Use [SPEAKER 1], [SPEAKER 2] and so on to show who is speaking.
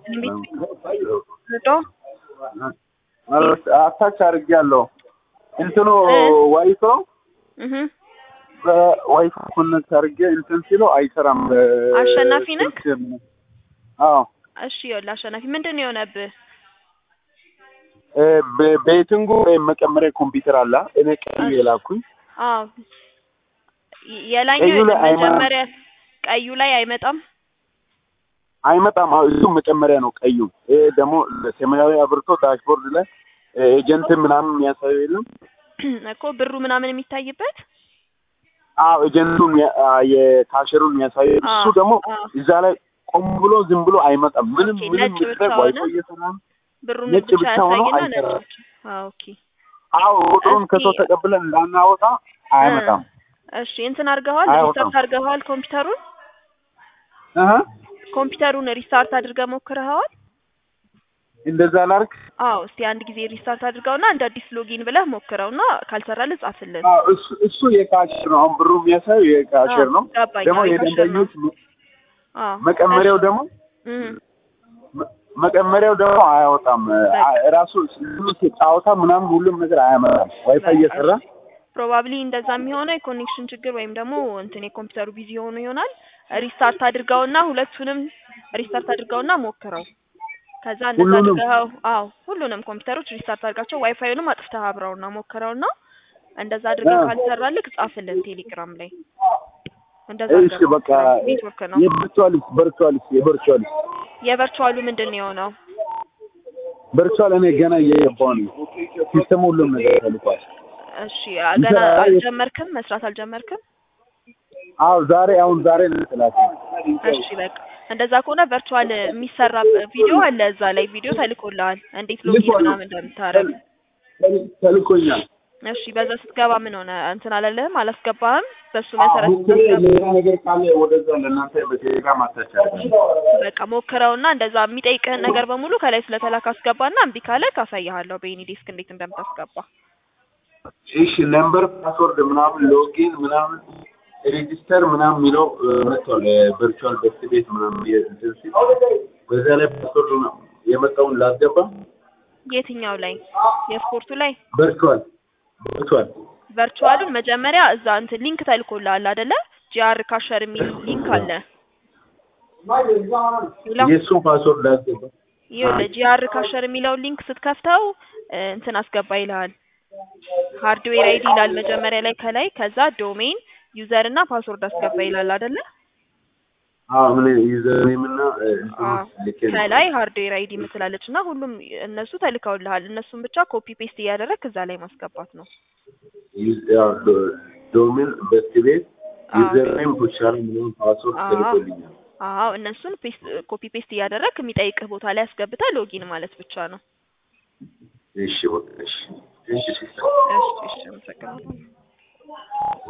[SPEAKER 1] ልጦ
[SPEAKER 2] አታች አድርጌያለሁ። እንትኑ ዋይፋው
[SPEAKER 1] እህ
[SPEAKER 2] በዋይፋይ ኮኔክት አድርጌ እንትን ሲለው አይሰራም።
[SPEAKER 1] አሸናፊ ነህ?
[SPEAKER 2] ስልክ- አዎ
[SPEAKER 1] እሺ ይኸውልህ አሸናፊ ምንድን ነው የሆነብህ?
[SPEAKER 2] እ በ- ቤቲንጉ ወይም መቀመሪያ ኮምፒውተር አለ እኔ ቀዩ የላኩኝ
[SPEAKER 1] አዎ የላኛው
[SPEAKER 2] ቀዩ ላይ አይመጣም።
[SPEAKER 1] መጀመሪያ ቀዩ ላይ አይመጣም።
[SPEAKER 2] አይመጣም። አዎ እሱ መጨመሪያ ነው ቀዩ። ይሄ ደግሞ ሰማያዊ አብርቶ ዳሽቦርድ ላይ ኤጀንት ምናምን የሚያሳየው የለም።
[SPEAKER 1] እኮ ብሩ ምናምን የሚታይበት
[SPEAKER 2] አዎ ኤጀንቱን ያ- አ የካሸሩን የሚያሳየው እሱ
[SPEAKER 1] አዎ፣
[SPEAKER 2] ደግሞ
[SPEAKER 1] አዎ።
[SPEAKER 2] እዛ ላይ ቆም ብሎ ዝም ብሎ አይመጣም። ምንም
[SPEAKER 1] ኦኬ፣
[SPEAKER 2] ምንም
[SPEAKER 1] ነጭ
[SPEAKER 2] ምድረ
[SPEAKER 1] ብቻ ሆነ?
[SPEAKER 2] ዋይፋይ እየሰራ ነው።
[SPEAKER 1] ብሩን
[SPEAKER 2] ነጭ
[SPEAKER 1] ብቻ
[SPEAKER 2] ብቻ ሆኖ
[SPEAKER 1] ያሳይና ነጭ
[SPEAKER 2] አይሰራም።
[SPEAKER 1] ብቻ። አዎ ኦኬ።
[SPEAKER 2] አዎ ቁጥሩን
[SPEAKER 1] እስኪ-
[SPEAKER 2] ከሰው ተቀብለን እንዳናወጣ አያመጣም።
[SPEAKER 1] እሺ እንትን አድርገዋል?
[SPEAKER 2] አይወጣም።
[SPEAKER 1] ሪስታርት አድርገዋል ኮምፒውተሩን?
[SPEAKER 2] እህ
[SPEAKER 1] ኮምፒውተሩን ሪስታርት አድርገህ ሞክረኸዋል?
[SPEAKER 2] እንደዛ ላርክ።
[SPEAKER 1] አዎ እስቲ አንድ ጊዜ ሪስታርት አድርገውና እንደ አዲስ ሎጊን ብለህ ሞክረውና ካልሰራልህ ጻፍልን።
[SPEAKER 2] አዎ እሱ እሱ የካሸር ነው። አሁን ብሩ የሚያሳየው የካሸር ነው።
[SPEAKER 1] ገባኝ።
[SPEAKER 2] ደግሞ
[SPEAKER 1] አዎ፣ የካሸር ነው።
[SPEAKER 2] የደንበኞች መ-
[SPEAKER 1] አዎ
[SPEAKER 2] መቀመሪያው ደግሞ
[SPEAKER 1] እህ
[SPEAKER 2] መ- መቀመሪያው ደግሞ አያወጣም። አ- ራሱ ጫወታ ምናምን ሁሉም ነገር አያመጣም። ዋይፋይ እየሰራ
[SPEAKER 1] ፕሮባብሊ እንደዛ የሚሆነው የኮኔክሽን ችግር ወይም ደግሞ እንትን የኮምፒውተሩ ቢዚ ሆኖ ይሆናል። ሪስታርት አድርገውና ሁለቱንም ሪስታርት አድርገውና ሞክረው። ከዛ እንደዛ
[SPEAKER 2] ሁሉንም?
[SPEAKER 1] አድርገው አዎ ሁሉንም ኮምፒውተሮች ሪስታርት አድርጋቸው ዋይፋዩንም አጥፍተህ አብረውና ሞክረውና እንደዛ አድርገህ
[SPEAKER 2] አዎ።
[SPEAKER 1] ካልሰራልህ ጻፍልን ቴሌግራም ላይ። እንደዛ
[SPEAKER 2] እሺ
[SPEAKER 1] አድርገህ
[SPEAKER 2] በቃ
[SPEAKER 1] ሞክረው። ኔትወርክ ነው።
[SPEAKER 2] የቨርቹዋሊስ ቨርቹዋሊስ የቨርቹዋሊስ
[SPEAKER 1] የቨርቹዋሉ ምንድን ነው የሆነው?
[SPEAKER 2] ቨርቹዋል እኔ ገና እየገባሁ ነው። ሲስተሙ ሁሉም ነገር ተልኳል።
[SPEAKER 1] እሺ ገና
[SPEAKER 2] ይሰራል?
[SPEAKER 1] አልጀመርክም? መስራት አልጀመርክም?
[SPEAKER 2] አዎ ዛሬ አሁን ዛሬ ነው ስላት
[SPEAKER 1] እሺ በቃ እንደዛ ከሆነ ቨርቹዋል የሚሰራ ቪዲዮ አለ እዛ ላይ ቪዲዮ ተልኮልሃል፣ እንዴት ሎጊን
[SPEAKER 2] ልኮልኝ።
[SPEAKER 1] ምናምን እንደምታረግ።
[SPEAKER 2] ተልኮኛል።
[SPEAKER 1] እሺ በዛ ስትገባ ምን ሆነ? እንትን አላለህም? አላስገባህም? በሱ መሰረት
[SPEAKER 2] ሞክሬ
[SPEAKER 1] ስታስገባ
[SPEAKER 2] ሌላ ነገር ካለ ወደዛ ለእናንተ በቴሌግራም አታቻለሁ።
[SPEAKER 1] በቃ ሞክረውና እንደዛ የሚጠይቅህን ነገር በሙሉ ከላይ ስለተላክ አስገባና እምቢ ካለ ካሳያለሁ በኤኒ ዴስክ እንዴት እንደምታስገባ።
[SPEAKER 2] እሺ ነምበር ፓስወርድ ምናምን ሎጊን ምናምን ሬጂስተር ምናምን የሚለው መጥቷል። ቨርቹዋል በስት ቤት ምናምን የእንትን ሲል በዛ ላይ ፓስወርድ ምናምን የመጣውን ላስገባ
[SPEAKER 1] የትኛው ላይ? የስፖርቱ ላይ
[SPEAKER 2] ቨርቹዋል ቨርቹዋል
[SPEAKER 1] ቨርቹዋሉን መጀመሪያ እዛ እንትን ሊንክ ተልኮልሃል አይደለ? ጂአር ካሸር የሚል ሊንክ አለ። ሌላ
[SPEAKER 2] የእሱን ፓስወርድ ላስገባ
[SPEAKER 1] ይኸውልህ ጂአር ካሸር የሚለውን ሊንክ ስትከፍተው እ፣ እንትን አስገባ ይልሃል። ሃርድዌር አይዲ ይላል መጀመሪያ ላይ ከላይ፣ ከዛ ዶሜን ዩዘር እና ፓስወርድ አስገባ ይላል አይደለ?
[SPEAKER 2] አዎ ምን ዩዘርኔም እና እንትኑ
[SPEAKER 1] አዎ።
[SPEAKER 2] ልኬ ነው።
[SPEAKER 1] ከላይ ሃርድዌር አይዲ ምትላለች እና ሁሉም እነሱ ተልከውልሃል። እነሱን ብቻ ኮፒ ፔስት እያደረግክ እዛ ላይ ማስገባት ነው።
[SPEAKER 2] ዩዝ- ያው ዶ- ዶሜን በስት ቤት
[SPEAKER 1] አዎ።
[SPEAKER 2] ዩዘርኔም ፑሻል ምናምን ፓስወርድ
[SPEAKER 1] አዎ።
[SPEAKER 2] ተልኮልኛል።
[SPEAKER 1] አዎ እነሱን ፔስት ኮፒ ፔስት እያደረግክ የሚጠይቅህ ቦታ ላይ አስገብተህ ሎጊን ማለት ብቻ ነው።
[SPEAKER 2] እሺ በቃ እሺ እሺ ሲስተር
[SPEAKER 1] እሺ እሺ አመሰግናለሁ።